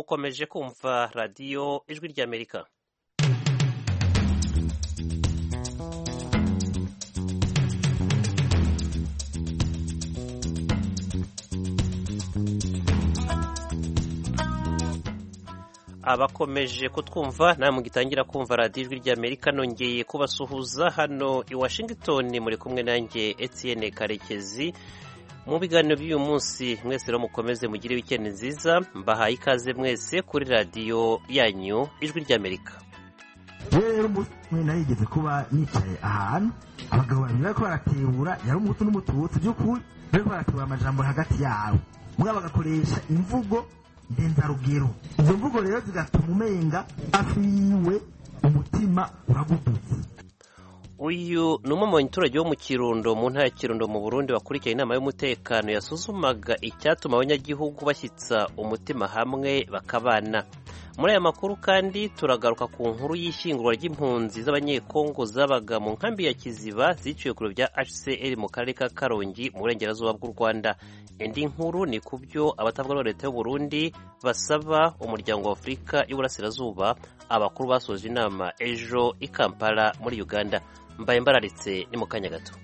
mukomeje kumva radiyo ijwi ry'amerika abakomeje kutwumva namwe gitangira kumva radiyo ijwi ry'amerika nongeye kubasuhuza hano i washington muri kumwe nanjye etienne karekezi mu biganiro by'uyu munsi mwese rero mukomeze mugire wikendi nziza mbahaye ikaze mwese kuri radiyo yanyu ijwi ry'amerika rero umwe nayo yigeze kuba nicaye ahantu abagabo babiri bariko baratebura yari umutu n'umututsi by'ukuri bariko baratebura amajambo hagati yabo mugabo bagakoresha imvugo ndenzarugero izo mvugo rero zigatuma umenga afiwe umutima uragudutse uyu ni umwe mu baturage bo mu kirundo mu ntara ya kirundo mu burundi wakurikiye inama y'umutekano yasuzumaga icyatuma abanyagihugu bashyitsa umutima hamwe bakabana muri aya makuru kandi turagaruka ku nkuru y'ishyingurwa ry'impunzi z'abanyekongo zabaga mu nkambi ya kiziba ziciwe ku biro bya hcr mu karere ka karongi mu burengerazuba bw'u rwanda indi nkuru ni ku byo abatavuga na leta y'u Burundi basaba umuryango wa afurika y'uburasirazuba abakuru basoje inama ejo i kampala muri uganda mbaye mbararitse ni mu kanya gato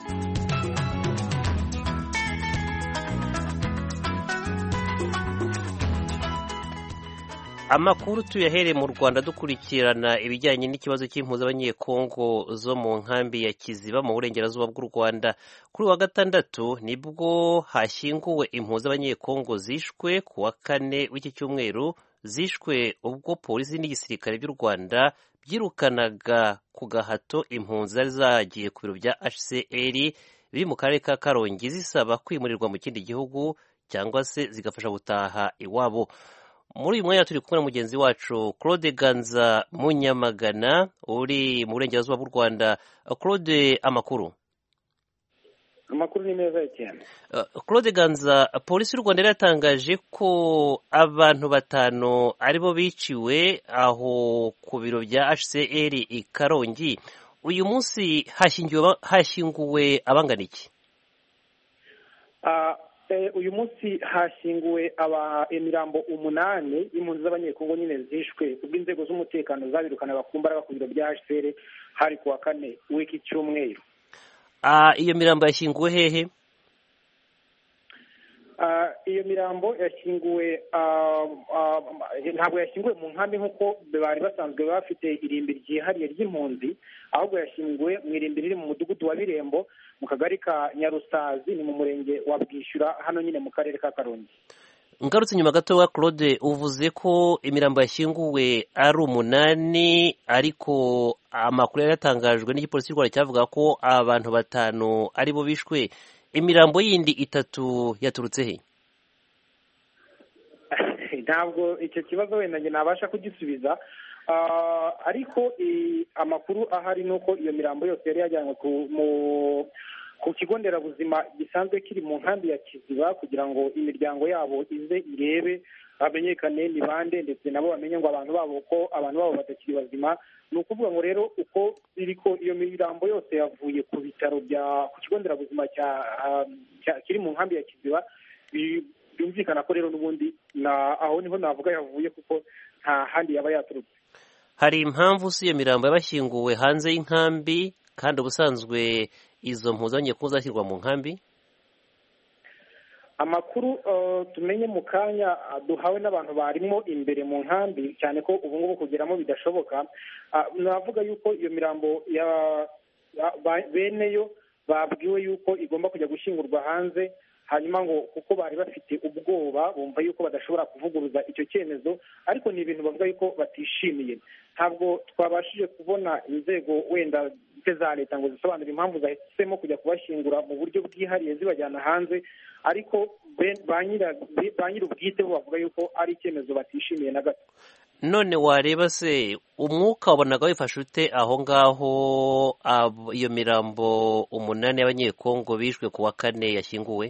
amakuru tuyahereye mu rwanda dukurikirana ibijyanye n'ikibazo cy'impuzu abanyekongo zo mu nkambi ya kiziba mu burengerazuba bw'u rwanda kuri wa gatandatu nibwo hashyinguwe impuzu abanyekongo zishwe ku wa kane w'iki cyumweru zishwe ubwo polisi n'igisirikare by'u rwanda byirukanaga ku gahato impunzi zari zagiye ku biro bya hcr biri mu karere ka karongi zisaba kwimurirwa mu kindi gihugu cyangwa se zigafasha gutaha iwabo muri uyu mwanya turi kumwe na mugenzi wacu claude ganza munyamagana uri mu burengerazuba bw'u rwanda claude amakuru amakuru ni meza cyane claude ganza polisi y'u rwanda yari yatangaje ko abantu batanu aribo biciwe aho ku biro bya hcr i karongi uyu munsi hashyinguwe abangana iki uyu munsi hashyinguwe imirambo umunani y'impunzi z'abanyekongo nyine zishwe ubwo inzego z'umutekano zabirukana bakumbara ku biro bya hcr hari ku wa kane w'iki cyumweru iyo mirambo yashyinguwe hehe iyo mirambo yashyinguwe ntabwo yashyinguwe mu nkambi nk'uko bari basanzwe bafite irimbi ryihariye ry'impunzi ahubwo yashyinguwe mu irimbi riri mu mudugudu wa birembo mu kagari ka nyarusazi ni mu murenge wa bwishyura hano nyine mu karere ka karongi ngarutse inyuma gato wa claude uvuze ko imirambo yashyinguwe ari umunani ariko amakuru yari yatangajwe n'igipolisi cy'u rwanda cyavuga ko abantu batanu aribo bishwe imirambo yindi itatu yaturutse he ntabwo icyo kibazo wenda njye nabasha kugisubiza ariko amakuru ahari ni uko iyo mirambo yose yari yajyanywe ku kigo nderabuzima gisanzwe kiri mu nkambi ya kiziba kugira ngo imiryango yabo ize irebe hamenyekane ni bande ndetse nabo bamenye ngo abantu babo ko abantu babo batakiri bazima ni ukuvuga ngo rero uko biri ko iyo mirambo yose yavuye ku bitaro bya ku kigo nderabuzima kiri mu nkambi ya kiziba byumvikana ko rero n'ubundi aho niho navuga yavuye kuko nta handi yaba yaturutse hari impamvu si iyo mirambo yabashyinguwe hanze y'inkambi kandi ubusanzwe izo mpuzanye ko zashyirwa mu nkambi amakuru tumenye mu kanya duhawe n'abantu barimo imbere mu nkambi cyane ko ubu ngubu kugeramo bidashoboka navuga yuko iyo mirambo beneyo babwiwe yuko igomba kujya gushyingurwa hanze hanyuma ngo kuko bari bafite ubwoba bumva yuko badashobora kuvuguruza icyo cyemezo ariko ni ibintu bavuga yuko batishimiye ntabwo twabashije kubona inzego wenda za leta ngo zisobanure impamvu zahisemo kujya kubashyingura mu buryo bwihariye zibajyana hanze ariko ba nyir'ubwite bo bavuga yuko ari icyemezo batishimiye na gato none wareba se umwuka wabonaga wifashe ute aho ngaho iyo mirambo umunani y'abanyekongo bishwe ku wa kane yashyinguwe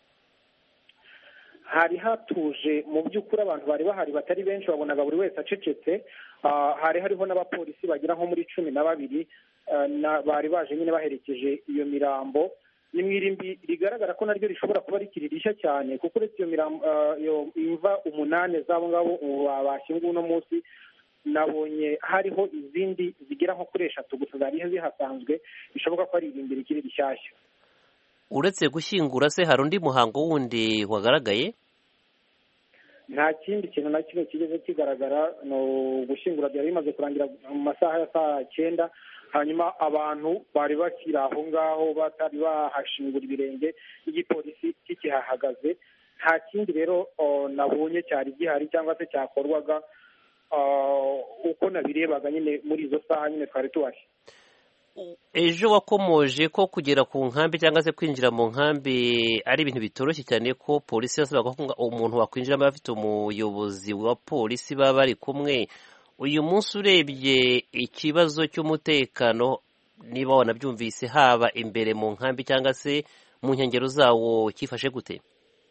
hari hatuje mu by'ukuri abantu bari bahari batari benshi wabonaga buri wese acecetse hari hariho n'abapolisi bagera nko muri cumi na babiri bari baje nyine baherekeje iyo mirambo ni mu irimbi rigaragara ko naryo rishobora kuba rikiri rishya cyane kuko uretse iyo mirambo iyo imva umunani z'abo ngabo bashyinguwe uno munsi nabonye hariho izindi zigera nko kuri eshatu gusa zari zihasanzwe bishoboka ko ari irimbi rikiri rishyashya uretse gushyingura se hari undi muhango wundi wagaragaye nta kindi kintu na kimwe kigeze kigaragara ni ugushyingura byari bimaze kurangira mu masaha ya saa cyenda hanyuma abantu bari bakiri aho ngaho batari bahashingura ibirenge igipolisi kikihahagaze nta kindi rero nabonye cyari gihari cyangwa se cyakorwaga uko nabirebaga nyine muri izo saha nyine twari tuhari ejo wakomoje ko kugera ku nkambi cyangwa se kwinjira mu nkambi ari ibintu bitoroshye cyane ko polisi yasabaga ko umuntu wakwinjiramo afite umuyobozi wa polisi baba bari kumwe uyu munsi urebye ikibazo cy'umutekano niba wanabyumvise haba imbere mu nkambi cyangwa se mu nkengero zawo cyifashe gute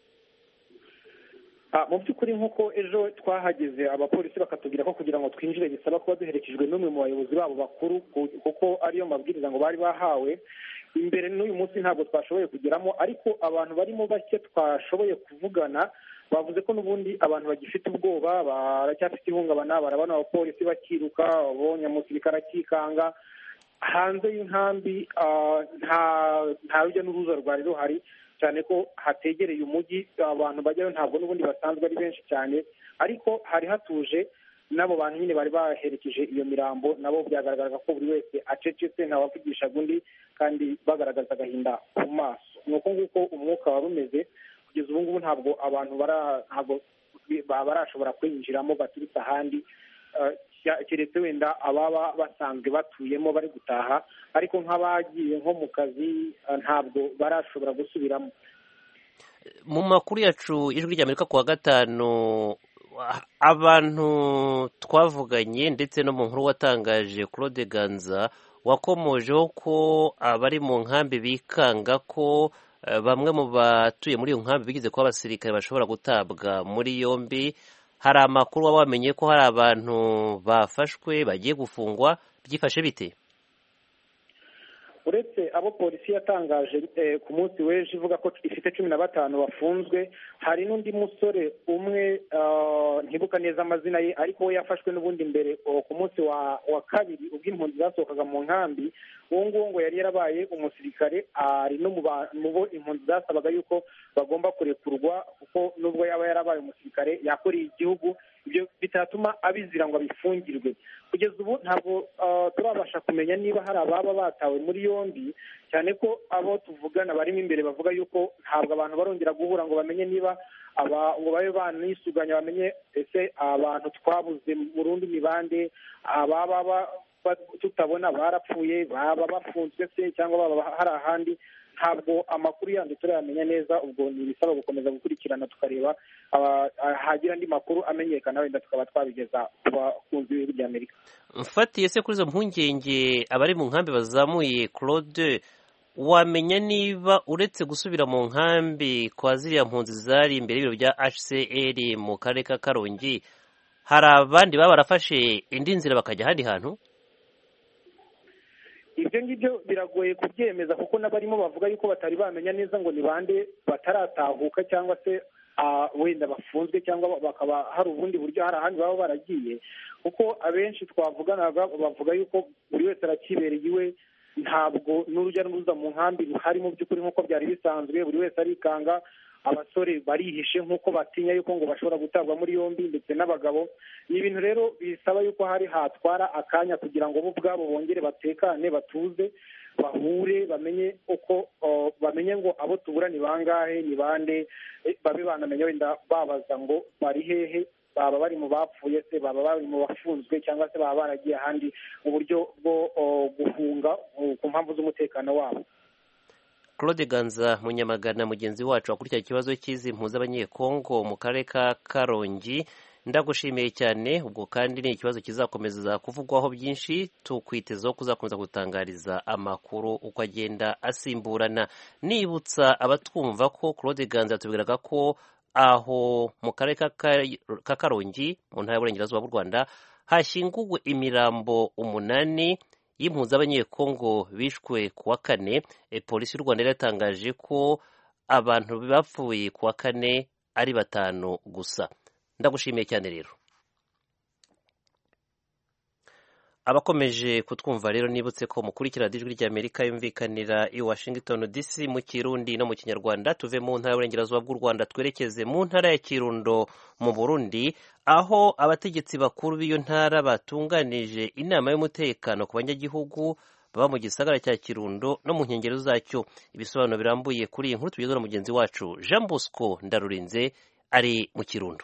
mu by'ukuri nk'uko ejo twahageze abapolisi bakatubwira ko kugira ngo twinjire bisaba kuba duherekejwe n'umwe mu bayobozi babo bakuru kuko ariyo mabwiriza ngo bari bahawe imbere n'uyu munsi ntabwo twashoboye kugeramo ariko abantu barimo bake twashoboye kuvugana bavuze ko n'ubundi abantu bagifite ubwoba baracyafite ihungabana barabona abapolisi bakiruka babonye umusirikare akikanga hanze y'inkambi nta rujya n'uruza rwari ruhari cyane ko hategereye umujyi abantu bajyayo ntabwo n'ubundi basanzwe ari benshi cyane ariko hari hatuje n'abo bantu nyine bari baherekeje iyo mirambo nabo byagaragaraga ko buri wese acecetse ntawavugishaga undi kandi bagaragaza agahinda ku maso ni uko nguko umwuka wari umeze kugeza ubu ngubu ntabwo abantu ntabwo barashobora kwinjiramo baturutse ahandi keretse wenda ababa basanzwe batuyemo bari gutaha ariko nk'abagiye nko mu kazi ntabwo barashobora gusubiramo mu makuru yacu ijwi ry'amerika ku wa gatanu abantu twavuganye ndetse no mu nkuru watangaje claude ganza wakomojeho ko abari mu nkambi bikanga ko bamwe mu batuye muri iyo nkambi bigeze kuba abasirikare bashobora gutabwa muri yombi hari amakuru waba wamenye ko hari abantu bafashwe bagiye gufungwa byifashe bite uretse abo polisi yatangaje ku munsi w'ejo ivuga ko ifite cumi na batanu bafunzwe hari n'undi musore umwe ntibuka neza amazina ye ariko we yafashwe n'ubundi mbere ku munsi wa kabiri ubwo impunzi zasohokaga mu nkambi uwo nguwo ngo yari yarabaye umusirikare ari no mu bo impunzi zasabaga yuko bagomba kurekurwa kuko nubwo yaba yarabaye umusirikare yakoreye igihugu ibyo bitatuma abizira ngo abifungirwe kugeza ubu ntabwo turabasha kumenya niba hari ababa batawe muri yombi cyane ko abo tuvugana barimo imbere bavuga yuko ntabwo abantu barongera guhura ngo bamenye niba ngo babe banisuganya bamenye ese abantu twabuze mu rundi mibande ababa tutabona barapfuye baba bafunzwe se cyangwa baba hari ahandi ntabwo amakuru yandi turayamenya neza ubwo ni ibisaba gukomeza gukurikirana tukareba hagira andi makuru amenyekana wenda tukaba twabigeza ku bakunzi b'ibihugu bya amerika mfatiye se kuri izo mpungenge abari mu nkambi bazamuye claude wamenya niba uretse gusubira mu nkambi kwa ziriya mpunzi zari imbere y'ibiro bya hcr mu karere ka karongi hari abandi baba barafashe indi nzira bakajya ahandi hantu ibyo ngibyo biragoye kubyemeza kuko n'abarimo bavuga yuko batari bamenya neza ngo ni bande bataratahuka cyangwa se wenda bafunzwe cyangwa bakaba hari ubundi buryo hari ahandi baba baragiye kuko abenshi twavuganaga bavuga yuko buri wese arakibereye iwe ntabwo n'urujya n'uruza mu nkambi ruhari mu by'ukuri nk'uko byari bisanzwe buri wese arikanga abasore barihishe nk'uko batinya yuko ngo bashobora gutabwa muri yombi ndetse n'abagabo ni ibintu rero bisaba yuko hari hatwara akanya kugira ngo bo ubwabo bongere batekane batuze bahure bamenye uko bamenye ngo abo tubura ni bangahe ni bande babe banamenya wenda babaza ngo bari hehe baba bari mu bapfuye se baba bari mu bafunzwe cyangwa se baba baragiye ahandi mu buryo bwo guhunga ku mpamvu z'umutekano wabo claude ganza munyamagana mugenzi wacu wakurikirana ikibazo cy'izi mpuzabanyekongo mu karere ka karongi ndagushimiye cyane ubwo kandi ni ikibazo kizakomeza kuvugwaho byinshi tukwitezeho kuzakomeza gutangariza amakuru uko agenda asimburana nibutsa abatwumva ko claude ganza yatubwiraga ko aho mu karere ka karongi mu ntara y'uburengerazuba bw'u rwanda hashyinguwe imirambo umunani y'impunzi z'abanyekongo bishwe ku wa kane polisi y'u rwanda yaratangaje ko abantu bapfuye ku wa kane ari batanu gusa ndagushimiye cyane rero abakomeje kutwumva rero nibutse ko mukurikira ijwi ry'amerika yumvikanira i washington dc mu kirundi no mu kinyarwanda tuve mu ntara y'uburengerazuba bw'u rwanda twerekeze mu ntara ya kirundo mu burundi aho abategetsi bakuru b'iyo ntara batunganije inama y'umutekano ku banyagihugu baba mu gisagara cya kirundo no mu nkengero zacyo ibisobanuro birambuye kuri iyi nkuru tugezwa na mugenzi wacu jean bosco ndarurinze ari mu kirundo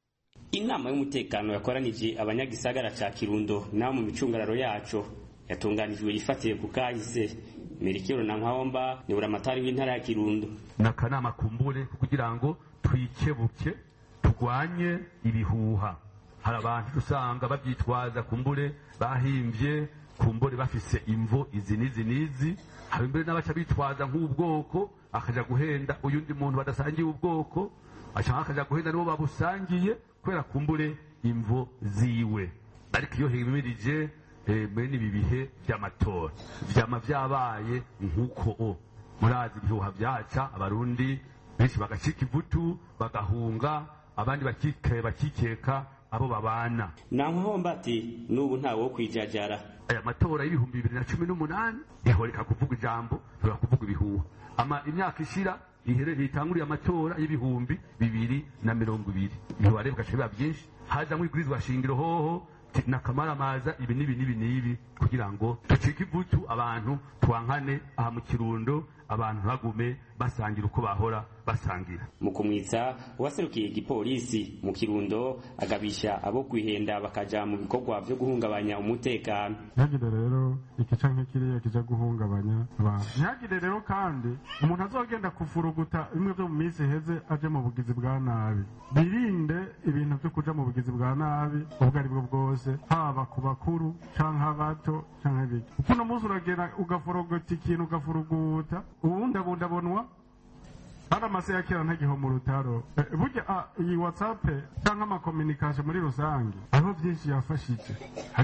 inama y'umutekano yakoranije abanyagisagara ca kirundo n'abo mu micungararo yaco yatunganijwe ifatiye ku kahise merikero na nkwawomba ni buramatari w'intara ya kirundo ni akanama kumbure kugira ngo twikebuke turwanye ibihuha hari abantu usanga babyitwaza kumbure bahimbye kumbure bafise imvo izi n'izi n'izi hari mbere n'abaca bitwaza nk'ubwoko akaja guhenda uyundi muntu badasangiye ubwoko ashaka akaja guhenda nibo babusangiye kubera kumbure imvo ziwe ariko iyo himirije bene ibi bihe by'amatora vyama vyabaye nk'uko o murazi ibihuha vyaca abarundi benshi bagacika ivutu bagahunga abandi bakikeka abo babana nankahomba ati n'ubu ntawe wo kwijajara aya matora y'ibihumbi bibiri na cumi n'umunani ihoreka kuvuga ijambo ntibora kuvuga ibihuha ama imyaka ishira ihere ntitanguriye amatora y'ibihumbi bibiri na mirongo ibiri ibihuha rero bigaca biba byinshi hazamwo ibwirizwa shingiro hoho nakamaramaza ibi n'ibi n'ibi n'ibi kugira ngo ducike ivutu abantu twankane aha mu kirundo abantu bagume basangira uko bahora basangira mu kumwitsa uwaserukiye igipolisi mu kirundo agabisha abo kwihenda bakaja mu bikorwa vyo guhungabanya umutekano ntihagire rero ikica nk'ikiriya kija guhungabanya abantu ntihagire rero kandi umuntu azogenda kufuruguta bimwe vyo mu minsi iheze aje mu bugizi bwa nabi birinde ibintu vyo kuja mu bugizi bwa nabi ubwo ari bwo bwose haba ku bakuru canke abato canke biki kuko uno munsi uragenda ugafurugota ikintu ugafuruguta ubundi abundabonwa hari amase ya kera ntagiho mu rutaro burya iyi whatsapp cyangwa amakominikasyo muri rusange aho byinshi yafashije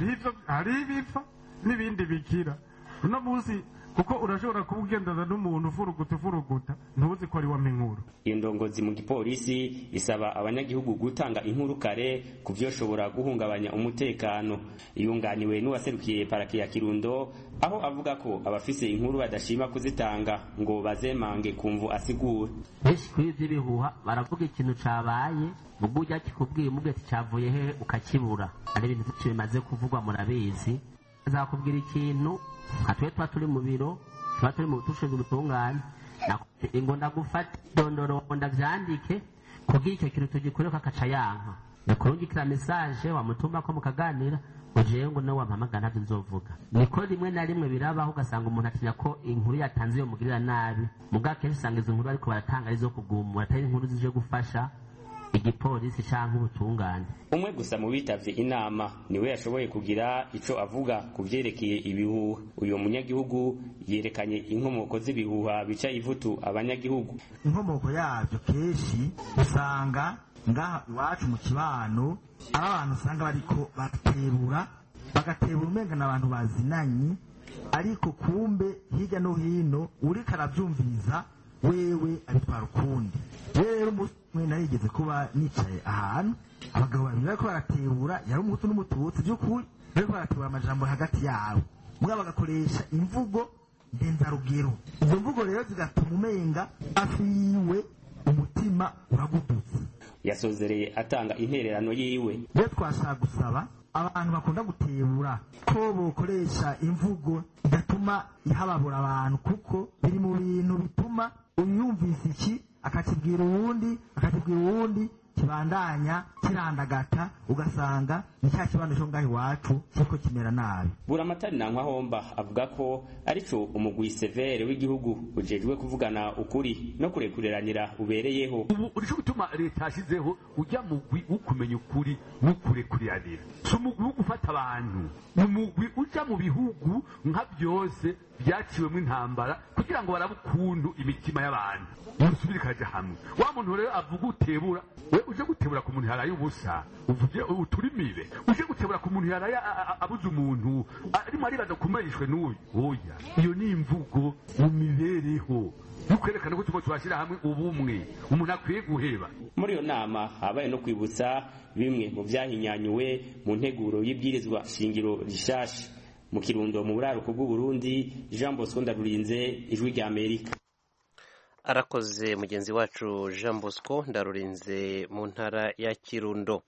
hariho ibipfa n'ibindi bikira uno munsi kuko urashobora kuba ugendana n'umuntu ufuruguta ufuruguta ntuzi ko ari wa inkuru iyo ndongozi mu gipolisi isaba abanyagihugu gutanga inkuru kare ku vyoshobora guhungabanya umutekano yunganiwe n'uwaserukiye paraki ya kirundo aho avuga ko abafise inkuru badashima kuzitanga ngo bazemange kumvu asigura benshi kuri vy'ibihuha baravuga ikintu cabaye ubwo ujya kikubwiye umubwiye ati cavuye hehe ukakibura ari ibintu vyinshi bimaze kuvugwa murabizi azakubwira ikintu nka twe tuba turi mu biro tuba turi mu tushinzwe ubutungane ngo ndagufate dondoro ndavyandike kubwira icyo kintu tugikoreko akaca yanka yakurungikira mesaje wamutuma ko mukaganira ngo jewe ngo nawe wampamagara ntavyo nzovuga niko rimwe na rimwe birabaho ugasanga umuntu atinya ko inkuru yatanze iyo mugirira nabi mugabo akenshi usanga izo nkuru bariko baratanga ari izo kugumura atari inkuru zije gufasha igipolisi canke ubutungane umwe gusa mu bitavye inama niwe yashoboye kugira ico avuga ku vyerekeye ibihuha uyu munyagihugu yerekanye inkomoko z'ibihuha bica ivutu abanyagihugu inkomoko yabyo kenshi usanga ngaha iwacu mu kibano ari abantu usanga bariko baterura bagatebura umenga n'abantu bazinanye ariko kumbe hirya no hino uriko aravyumviriza wewe abitwara ukundi rero umwe narigeze kuba nicaye ahantu abagabo babiri bariko baratebura yari umuhutu n'umututsi by'ukuri bariko baratebura amajambo hagati yabo mugabo bagakoresha imvugo ndenzarugero izo mvugo rero zigatuma umenga afiwe umutima uragudutse yasozereye atanga intererano yiwe rero twashaka gusaba abantu bakunda gutebura ko bokoresha imvugo idatuma ihababura abantu kuko biri mu bintu bituma uyumvise iki akakibwira uwundi akakibwira uwundi kibandanya kirandagata ugasanga ni cya kibando cyo ngaho iwacu kiriko kimera nabi buramatari na nkwahomba avuga ko arico umugwi severe w'igihugu ujejwe kuvugana ukuri no kurekuriranira ubereyeho ubu urico gutuma leta yashizeho ujya mugwi ukumenya ukuri n'ukurekuriranira si umugwi wo gufata abantu ni umugwi uja mu bihugu nka byose byaciwemo intambara kugira ngo barabe ukuntu imitima y'abantu musubire ikaja hamwe wa muntu rero avuga utebura we uje gutebura ku muntu yaraye ubusa uvuge uturimire uje gutebura ku muntu yaraye a- a- abuze umuntu arimo aribaza kumarishwe n'uyu oya iyo ni imvugo mu mibereho ntukwerekane ko tuko twashyira hamwe ubumwe umuntu akwiye guheba muri iyo nama habaye no kwibutsa bimwe mu byahinyanyuwe mu nteguro y'ibwirizwa shingiro rishasha mu kirundo mu buraruko bw'uburundi jean bosco ndarurinze ijwi rya amerika arakoze mugenzi wacu jean bosco ndarurinze mu ntara ya kirundo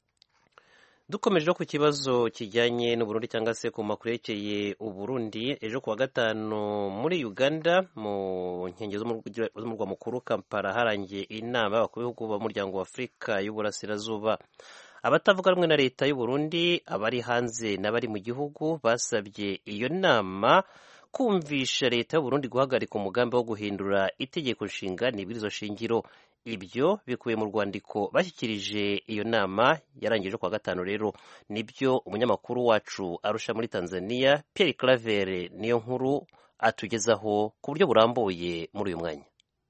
dukomeje no ku kibazo kijyanye n'uburundi cyangwa se ku makuru yerekeye uburundi ejo kuwa gatanu muri uganda mu nkengero z'umurwa- z'umurwa mukuru kampala harangiye inama y'abakuru b'ibihugu b'umuryango wa afurika y'uburasirazuba abatavuga rumwe na leta y'uburundi abari hanze n'abari mu gihugu basabye iyo nama kumvisha leta y'uburundi guhagarika umugambi wo guhindura itegeko nshinga n'ibwirizo shingiro ibyo bikubiye mu rwandiko bashyikirije iyo nama yarangije kuwa gatanu rero nibyo umunyamakuru wacu arusha muri tanzania pierre claver niyo nkuru atugezaho ku buryo burambuye muri uyu mwanya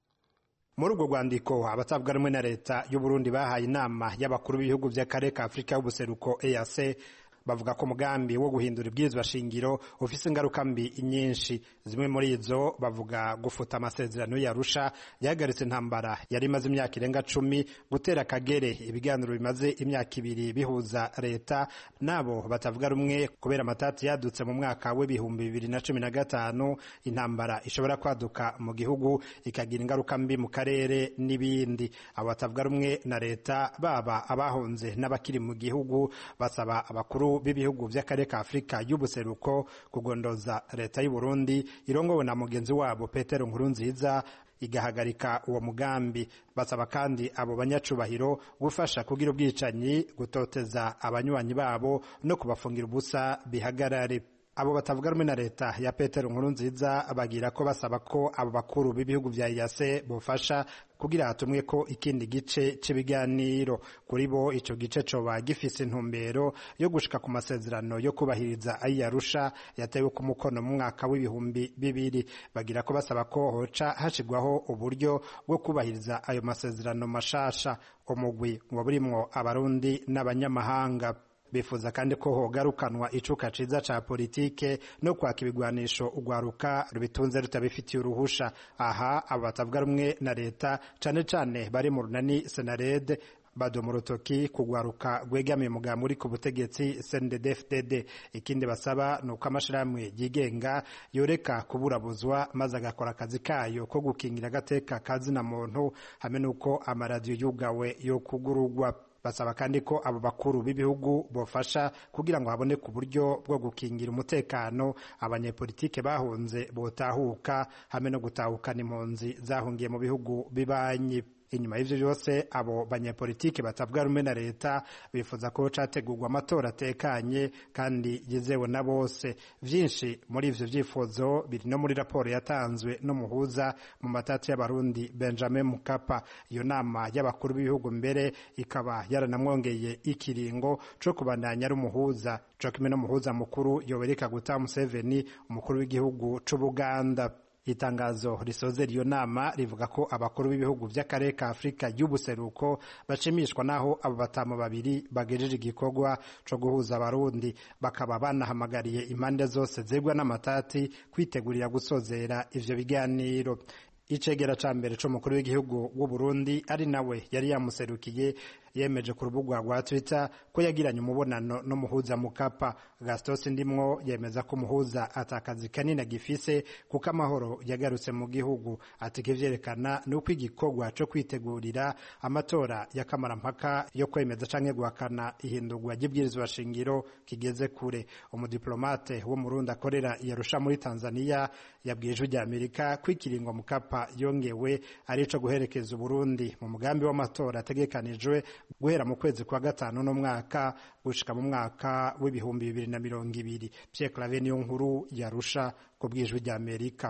muri urwo rwandiko abatavuga rumwe na leta y'uburundi bahaye inama y'abakuru b'ibihugu by'akarere ka afurika y'ubuseruko eac bavuga ko umugambi wo guhindura ibwirizwa shingiro ufise ingaruka mbi nyinshi zimwe muri izo bavuga gufuta amasezerano yarusha yahagaritse intambara yari imaze imyaka irenga cumi gutera akagere ibiganiro bimaze imyaka ibiri bihuza leta nabo batavuga rumwe kubera amatati yadutse mu mwaka w'ibihumbi bibiri na cumi na gatanu intambara ishobora kwaduka mu gihugu ikagira ingaruka mbi mu karere n'ibindi abo batavuga rumwe na leta baba abahunze n'abakiri mu gihugu basaba abakuru b'ibihugu by'akarere ka afurika y'ubuseruko kugondoza leta y'u Burundi irongowe na mugenzi wabo petero nkurunziza igahagarika uwo mugambi basaba kandi abo banyacubahiro gufasha kugira ubwicanyi gutoteza abanywanyi babo no kubafungira ubusa bihagarare abo batavuga rumwe na leta ya petero nkuru nziza bagira ko basaba ko abo bakuru b'ibihugu vya iyase bofasha kugira hatumwe ko ikindi gice c'ibiganiro kuri bo ico gice coba gifise intumbero yo gushika ku masezerano yo kubahiriza ayarusha yatewe ku mukono mu mwaka w'ibihumbi bibiri bagira ko basaba ko hoca hashigwaho uburyo bwo kubahiriza ayo masezerano mashasha umugwi ngo burimwo abarundi n'abanyamahanga bifuza kandi ko hogarukanwa icuka ciza ca politike no kwaka ibigwanisho urwaruka rubitunze rutabifitiye uruhusha aha abo batavuga rumwe na leta cane cane bari mu runani senarede badoma urutoki kugwaruka rwegamiye umugambi uri ku butegetsi cndd ikindi basaba ni uko amashirahamwe yigenga yoreka kuburabuzwa maze agakora akazi kayo ko gukingira agateka kazina muntu hamwe n'uko amaradiyo yugawe yo kugurugwa basaba kandi ko abo bakuru b'ibihugu bofasha kugira ngo haboneke uburyo bwo gukingira umutekano abanyepolitike bahunze botahuka hamwe no gutahukana impunzi zahungiye mu bihugu bibanyi inyuma y'ivyo byose abo banyepolitike batavuga rumwe na leta bifuza ko categurwa amatora atekanye kandi yizewe na bose vyinshi muri ivyo vyifuzo biri no muri raporo yatanzwe n'umuhuza mu matati y'abarundi benjamin mukapa iyo nama y'abakuru b'ibihugu mbere ikaba yaranamwongeye ikiringo co kubandanya ari umuhuza co kimwe n'umuhuza mukuru yobereka guta museveni umukuru w'igihugu c'ubuganda itangazo risozera iyo nama rivuga ko abakuru b'ibihugu by'akarere ka afurika y'ubuseruko bashimishwa n'aho abo batamu babiri bagejeje igikorwa co guhuza abarundi bakaba banahamagariye impande zose zegwa n'amatati kwitegurira gusozera ivyo biganiro icegera ca mbere c'umukuru w'igihugu w'u Burundi ari nawe yari yamuserukiye yemeje ku rubuga rwa Twitter ko yagiranye umubonano n'umuhuza Mukapa Gastos Ndimwo yemeza ko umuhuza atakazi kanini agifise kuko amahoro yagarutse mu gihugu ati kivyerekana ni uko igikorwa co kwitegurira amatora ya kamarampaka yo kwemeza canke guhakana ihindurwa ry'ibwirizwa shingiro kigeze kure umudiplomate wo mu Burundi akorera yarusha muri Tanzania yabwiye ijwi rya Amerika ko ikiringo Mukapa yongewe arico guherekeza Uburundi mu mugambi w'amatora ategekanijwe guhera mu kwezi kwa gatanu no mwaka gushika mu mwaka w'ibihumbi bibiri na mirongo ibiri Pierre Claver niyo nkuru yarusha ku bwijwi rya Amerika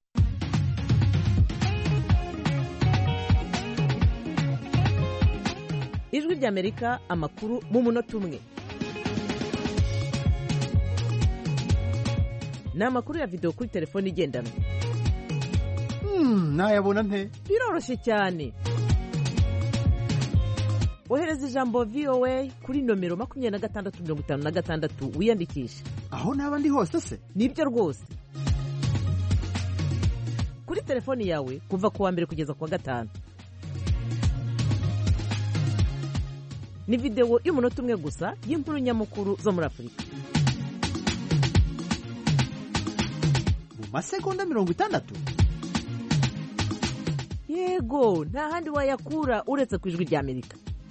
ijwi rya Amerika amakuru mu munota umwe ni amakuru ya videwo kuri telefone igendanwa nayabona nte biroroshye cyane ohereza ijambo voa kuri nomero makumyabiri na gatandatu mirongo itanu na gatandatu wiyandikishe aho naba ndi hose se nibyo rwose kuri telefoni yawe kuva ku wa mbere kugeza ku wa gatanu ni videwo y'umunota umwe gusa y'inkuru nyamukuru zo muri afurika mu masegonda mirongo itandatu yego nta handi wayakura uretse ku ijwi ry'amerika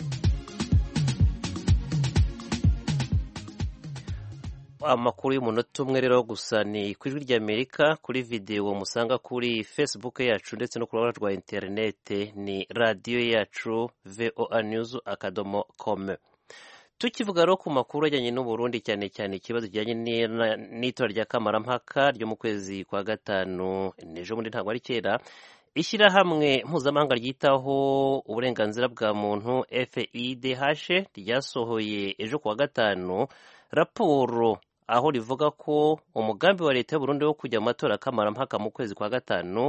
amakuru y'umunota umwe rero gusa ni ku ijwi ry'amerika kuri videwo musanga kuri facebook yacu ndetse no ku rubuga rwa interinete ni radiyo yacu voa news akadomo com tukivuga rero ku makuru ajyanye n'uburundi cyane cyane ikibazo kijyanye n'itora rya kamarampaka ryo mu kwezi kwa gatanu n'ejo bundi ntabwo ari kera ishyirahamwe mpuzamahanga ryitaho uburenganzira bwa muntu fidh ryasohoye ejo ku wa gatanu raporo aho rivuga ko umugambi wa leta y'uburundi wo kujya mu matora kamarampaka mu kwezi kwa gatanu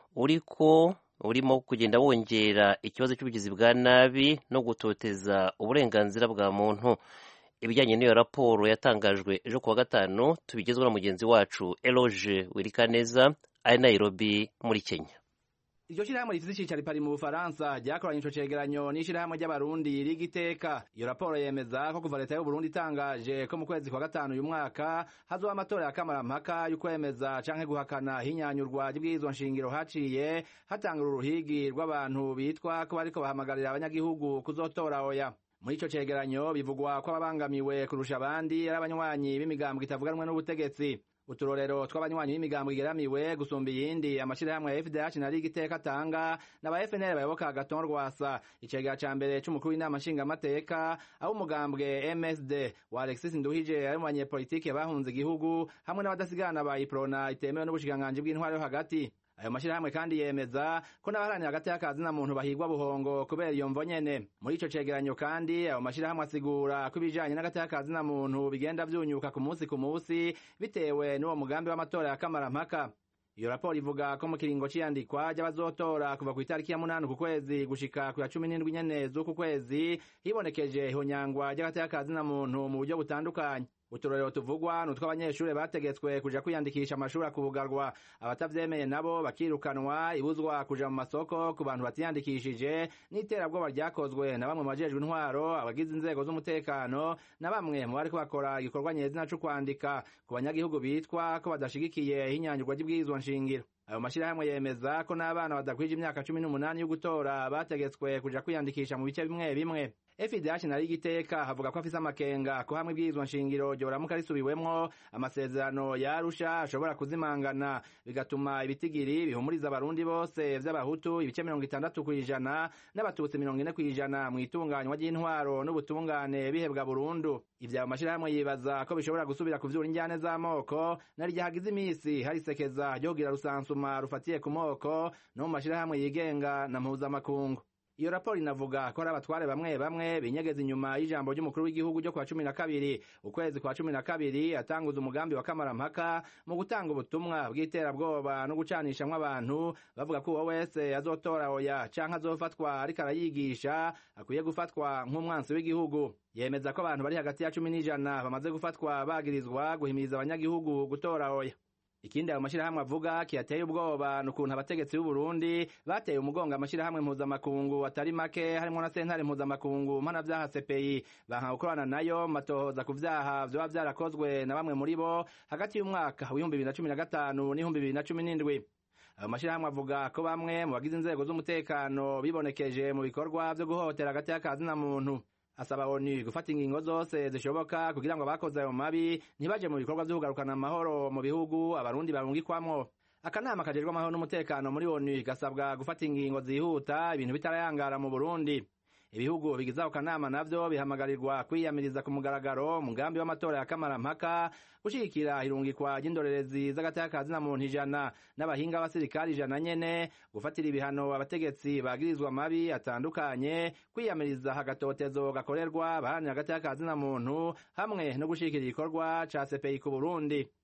uriko urimo kugenda wongera ikibazo cy'ubugizi bwa nabi no gutoteza uburenganzira bwa muntu ibijyanye n'iyo raporo yatangajwe ejo ku wa gatanu tubigezweho na mugenzi wacu eloge wirikaneza ari nairobi muri kenya iryo shirahamwe rifite icicaro pari mu bufaransa ryakoranye ico cegeranyo n'ishirahamwe ry'abarundi riga iteka iyo raporo yemeza ko kuva leta y'uburundi itangaje ko mu kwezi kwa gatanu uyu mwaka hazoba amatora ya kamarampaka y'ukwemeza canke guhakana hinyanyurwa ry'ibwirizwa nshingiro haciye hatangura uruhigi rw'abantu bitwa ko bariko bahamagarira abanyagihugu kuzotora oya muri ico cegeranyo bivugwa ko ababangamiwe kurusha abandi ari abanywanyi b'imigambwe itavuganwe n'ubutegetsi uturorero tw'abanywanyi b'imigambo igeramiwe gusumba iyindi amashirahamwe ya FDH na Liga iteka atanga n'aba FNL bayoboka agaton rwasa icegera ca mbere c'umukuru w'inama nshingamateka aho umugambwe MSD wa Alexis Nduhije ari mu banyepolitike bahunze igihugu hamwe n'abadasigana ba Iprona itemewe n'ubushikiranganji bw'intwaro yo hagati ayo mashirahamwe kandi yemeza ko n'abaharanira hagati y'akazi na muntu bahigwa buhongo kubera iyo mvo nyene muri ico cegeranyo kandi ayo mashirahamwe asigura ko ibijanye n'agati y'akazi na muntu bigenda vyunyuka ku munsi ku munsi bitewe n'uwo mugambi w'amatora ya kamarampaka iyo raporo ivuga ko mu kiringo c'iyandikwa ry'abazotora kuva ku itariki ya munani ku kwezi gushika ku ya cumi n'indwi nyene z'uku kwezi hibonekeje ihonyangwa ry'agati y'akazi na muntu mu buryo butandukanye uturorero tuvugwa ni utw'abanyeshuri bategetswe kuja kwiyandikisha amashuri akubugarwa abatavyemeye nabo bakirukanwa ibuzwa kuja mu masoko ku bantu batiyandikishije n'iterabwoba ryakozwe na bamwe mu bajejwe intwaro abagize inzego z'umutekano na bamwe mu bariko bakora igikorwa nyezina co kwandika ku banyagihugu bitwa ko badashigikiye ihinyanyurwa ry'ibwirizwa nshingiro ayo mashirahamwe yemeza ko n'abana badakwije imyaka cumi n'umunani yo gutora bategetswe kuja kwiyandikisha mu bice bimwe bimwe FIDH na Liga iteka havuga ko afise amakenga ko hamwe ibwirizwa nshingiro ryoramuka risubiwemwo amasezerano ya Arusha ashobora kuzimangana bigatuma ibitigiri bihumuriza abarundi bose vy'abahutu ibice mirongo itandatu kw'ijana n'abatutsi mirongo ine kw'ijana mu itunganywa ry'intwaro n'ubutungane bihebwa burundu ivyo ayo mashirahamwe yibaza ko bishobora gusubira kuvyura injyane z'amoko na rya hagize imisi hari isekeza ryo kugira rusansuma rufatiye ku moko no mu mashirahamwe yigenga na mpuzamakungu iyo raporo inavuga ko ari abatware bamwe bamwe binyegeza inyuma y'ijambo ry'umukuru w'igihugu ryo kwa cumi na kabiri ukwezi kwa cumi na kabiri atanguza umugambi wa kamarampaka mu gutanga ubutumwa bw'iterabwoba no gucanishamwo abantu bavuga ko uwo wese azotora oya canke azofatwa ariko arayigisha akwiye gufatwa nk'umwansi w'igihugu yemeza ko abantu bari hagati ya cumi n'ijana bamaze gufatwa bagirizwa guhimiriza abanyagihugu gutora oya ikindi ayo mashirahamwe avuga kiyateye ubwoba ni ukuntu abategetsi b'u Burundi bateye umugongo amashirahamwe mpuzamakungu atari make harimwo na sentare mpuzamakungu mpanavyaha CPI banka gukorana nayo matohoza ku vyaha vyoba vyarakozwe na bamwe muri bo hagati y'umwaka w'ibihumbi bibiri na cumi na gatanu n'ibihumbi bibiri na cumi n'indwi ayo mashirahamwe avuga ko bamwe mu bagize inzego z'umutekano bibonekeje mu bikorwa vyo guhotera hagati y'akazi na muntu asaba ONU gufata ingingo zose zishoboka kugira ngo abakoze ayo mabi ntibaje mu bikorwa vyo kugarukana amahoro mu bihugu abarundi barungikwamwo akanama kajejwe amahoro n'umutekano muri ONU gasabwa gufata ingingo zihuta ibintu bitarayangara mu Burundi ibihugu bigize ako kanama navyo bihamagarirwa kwiyamiriza ku mugaragaro umugambi w'amatora ya kamarampaka gushigikira irungikwa ry'indorerezi z'agatakazi na muntu ijana n'abahinga b'abasirikari ijana nyene gufatira ibihano abategetsi bagirizwa mabi atandukanye kwiyamiriza agatotezo gakorerwa abaharanira agatakazi na muntu hamwe no gushigikira igikorwa ca CPI ku Burundi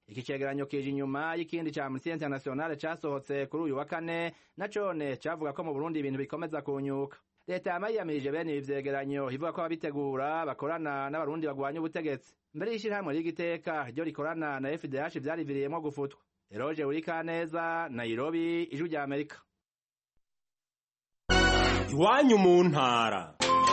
iki cegeranyo kije inyuma y'ikindi ca Amnesty International casohotse kuri uyu wa kane na cone cavuga ko mu Burundi ibintu bikomeza kunyuka leta yama yiyamirije bene ibi vyegeranyo ivuga ko ababitegura bakorana n'abarundi bagwanya ubutegetsi mbere y'ishirahamwe ry'igiteka ryo rikorana na FDH vyariviriyemwo gufutwa Eroge Urikaneza Nairobi ijwi rya Amerika iwanyu mu ntara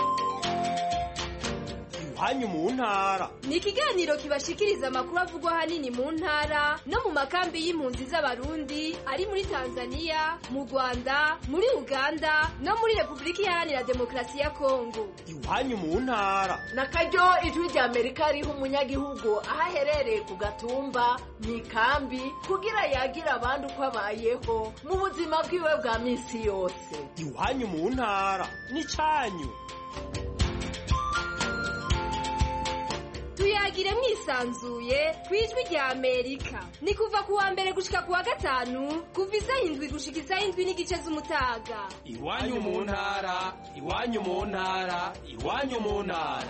iwanyu mu ntara ni ikiganiro kibashikiriza amakuru avugwa ahanini mu ntara no mu makambi y'impunzi z'abarundi ari muri tanzania mu rwanda muri uganda no muri repubulika iharanira demokarasi ya kongo iwanyu mu ntara na karyo ijwi rya amerika riha umunyagihugu aho aherereye ku gatumba mu ikambi kugira yagira abandi uko abayeho mu buzima bwiwe bwa minsi yose iwanyu mu ntara n'icyanyu tuyagire mwisanzuye ku ijwi rya amerika ni kuva ku wa mbere gushika ku wa gatanu kuva isaha indwi gushika isaha indwi n'igice z'umutaga iwanyu mu ntara iwanyu mu ntara iwanyu mu ntara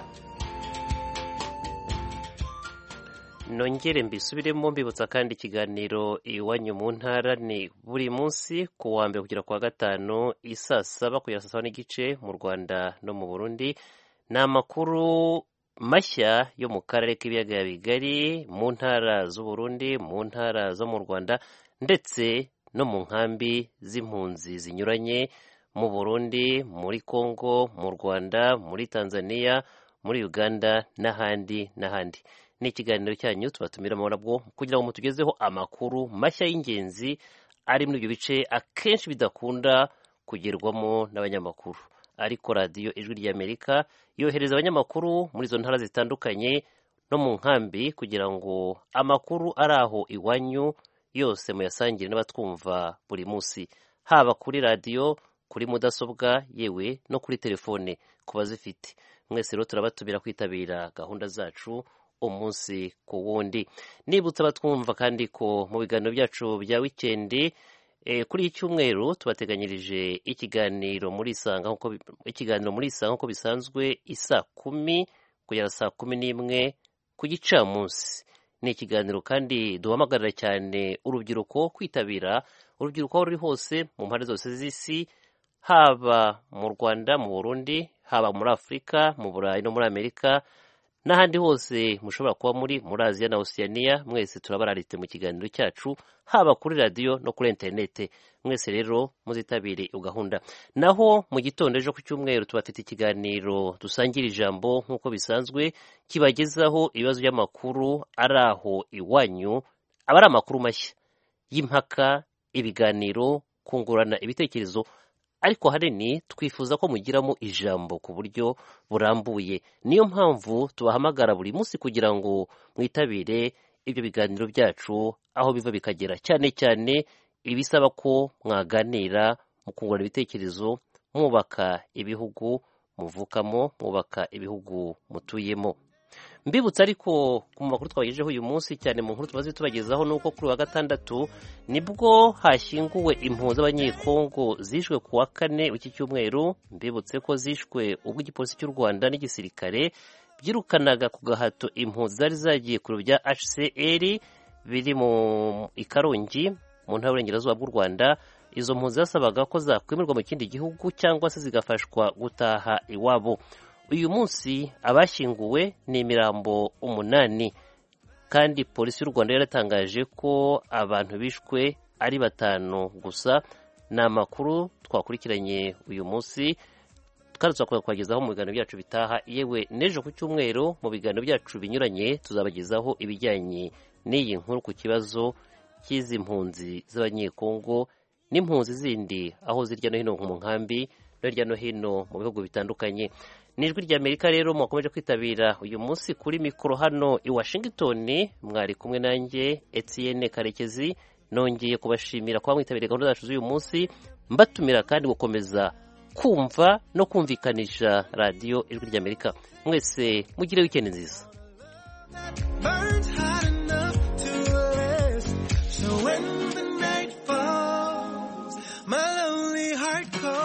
nongere mbisubiremo mbibutsa kandi ikiganiro iwanyu mu ntara ni buri munsi ku wa mbere kugera ku wa gatanu isaa saba kugera saa saba n'igice mu rwanda no mu burundi ni amakuru mashya yo mu karere k'ibiyaga bigari mu ntara z'uburundi mu ntara zo mu rwanda ndetse no mu nkambi z'impunzi zinyuranye mu burundi muri congo mu rwanda muri tanzania muri uganda n'ahandi n'ahandi ni ikiganiro cyanyu tubatumiramo nabwo kugira ngo mutugezeho amakuru mashya y'ingenzi ari muri ibyo bice akenshi bidakunda kugerwamo n'abanyamakuru ariko radiyo ijwi ry'amerika yohereza abanyamakuru muri izo ntara zitandukanye no mu nkambi kugira ngo amakuru ari aho iwanyu yose muyasangire n'abatwumva buri munsi haba kuri radiyo kuri mudasobwa yewe no kuri telefone ku bazifite mwese rero turabatumira kwitabira gahunda zacu umunsi ku wundi nibutsa abatwumva kandi ko mu biganiro byacu bya wikendi kuri iki cyumweru tubateganyirije ikiganiro muri isanga ikiganiro muri isanga nk'uko bisanzwe isa kumi kugera saa kumi n'imwe ku gicamunsi ni ikiganiro kandi duhamagarira cyane urubyiruko kwitabira urubyiruko aho ruri hose mu mpande zose z'isi haba mu rwanda mu burundi haba muri afurika mu burayi no muri amerika n'ahandi hose mushobora kuba muri muri aziya na osiyaniya mwese turabararite mu kiganiro cyacu haba kuri radiyo no kuri interinete mwese rero muzitabire iyo gahunda naho mu gitondo ejo ku cyumweru tubafite ikiganiro dusangira ijambo nk'uko bisanzwe kibagezaho ibibazo by'amakuru ari aho iwanyu aba ari amakuru mashya y'impaka ibiganiro kungurana ibitekerezo ariko hanini twifuza ko mugiramo ijambo ku buryo burambuye niyo mpamvu tubahamagara buri munsi kugira ngo mwitabire ibyo biganiro byacu aho biva bikagera cyane cyane ibisaba ko mwaganira mu kungurana ibitekerezo mwubaka ibihugu muvukamo mwubaka ibihugu mutuyemo mbibutsa ariko ku makuru twabagejejeho uyu munsi cyane mu nkuru tumaze tubagezaho nuko kuri wa gatandatu nibwo hashyinguwe impunzi z'abanyekongo zishwe ku wa kane w'iki cyumweru mbibutse ko zishwe ubwo igipolisi cy'u rwanda n'igisirikare byirukanaga ku gahato impunzi zari zagiye ku biro bya hcr biri mu ikarongi mu ntara y'uburengerazuba bw'u rwanda izo mpunzi zasabaga ko zakwemerwa mu kindi gihugu cyangwa se zigafashwa gutaha iwabo uyu munsi abashyinguwe ni imirambo umunani kandi polisi y'u rwanda yaratangaje ko abantu bishwe ari batanu gusa ni amakuru twakurikiranye uyu munsi kandi tuzakora kubagezaho mu biganiro byacu bitaha yewe n'ejo ku cyumweru mu biganiro byacu binyuranye tuzabagezaho ibijyanye n'iyi nkuru ku kibazo cy'izi mpunzi z'abanyekongo n'impunzi zindi aho zirya no hino mu nkambi no hirya no hino mu bihugu bitandukanye n'ijwi ry'amerika rero mwakomeje kwitabira uyu munsi kuri mikoro hano i washington mwari kumwe nanjye etienne karekezi nongeye kubashimira kuba mwitabiriye gahunda zacu z'uyu munsi mbatumira kandi gukomeza kumva no kumvikanisha radiyo ijwi ry'amerika mwese mugire wikendi nziza So when the night falls, my lonely heart calls.